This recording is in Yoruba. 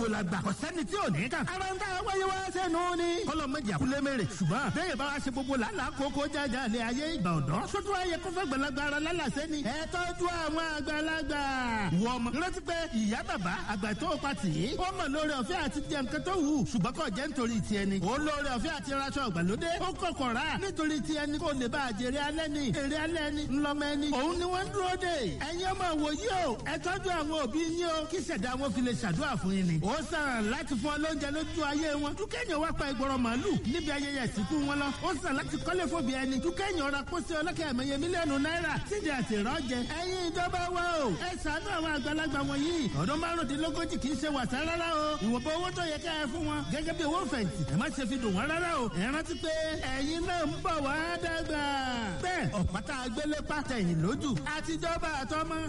gbogbo la gbà kọ̀sẹ́ni tí ò ní kà. ara ń tà wáyé wá sẹ́nu ni. kọ́lọ́ mọ̀jì àkúlé mèrè ṣùgbọ́n bẹ́ẹ̀ bá wa ṣe gbogbo làálàá kókó jájà lé ayé ìgbà ọ̀dọ́. sótú ayé kófẹ́ gbalagbà ara lálàsẹ́ ni. ẹ tọ́jú àwọn àgbàlagbà. wọ ọmọ rántí pé ìyá bàbá àgbà tó o pa tì í. ó mọ̀ lórí ọ̀fẹ́ àti jẹ nǹkan tó wù ṣùgbọ́n kò jẹ́ nítorí tiẹ̀ ni. ó lórí ọ̀fẹ́ àti raṣọ ìgbàlódé. ó kọ̀kọ̀ rà nítorí tiẹ̀ ni kò lè bá àjèrè alẹ́ ni. èrè alẹ́ ni ńlọmọ ẹni. òun ni wọ́n ń dúró dè. ẹ̀yin ọmọ wòye o ẹ tọ́jú àwọn òbí yín o kí ṣẹ̀dá wọn fi lè ṣàdúrà fún yín ni. ó sàn láti fún ọ lóúnjẹ lójú ayé wọn. dúkẹ́yìn wá pa ìgbọràn màálù níbi ayẹyẹ ìsìnkú wọn lọ. ó sàn láti kọ́lé fòbí ẹni. dúkẹ́yìn ọ̀rà kó sí ọlọ́kẹ́ ẹ̀mẹ́yẹ mílíọ̀nù náírà sídi àti ìrọ́jẹ. ẹ̀yin ìjọba wa o ẹ ṣàánú àwọn àgbàlagbà wọ̀nyí. ọdún márùndínlógójì kì í ṣe wàsá rárá o. ìwọ̀nba owó tó yẹ ká ẹ fún wọn gẹ́gẹ́ bí owó fẹ̀yìntì. ẹ má ṣe fi dùn wọ́n rárá o. ẹ rántí pé ẹ̀yin náà ń bọ̀ wá dàgbà. bẹ́ẹ̀ ọ̀pátá agbélé pàtẹ́yìn lójú. àtijọba àtọmọ